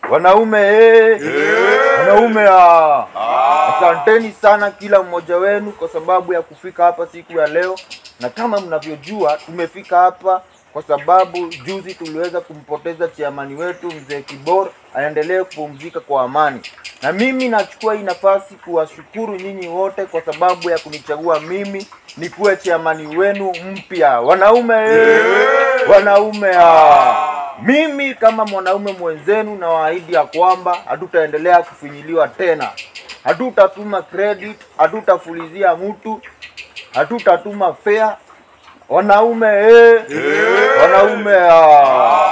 Wanaume eh. Wanaume ah. Asanteni sana kila mmoja wenu kwa sababu ya kufika hapa siku ya leo, na kama mnavyojua tumefika hapa kwa sababu juzi tuliweza kumpoteza chiamani wetu mzee Kibor, aendelee kupumzika kwa amani. Na mimi nachukua hii nafasi kuwashukuru nyinyi wote kwa sababu ya kunichagua mimi nikuwe chiamani wenu mpya. Wanaume eh. Wanaume ah. Mimi kama mwanaume mwenzenu nawaahidi ya kwamba hatutaendelea kufinyiliwa tena, hatutatuma credit, hatutafulizia mtu, hatutatuma fare. Wanaume eh, wanaume ah.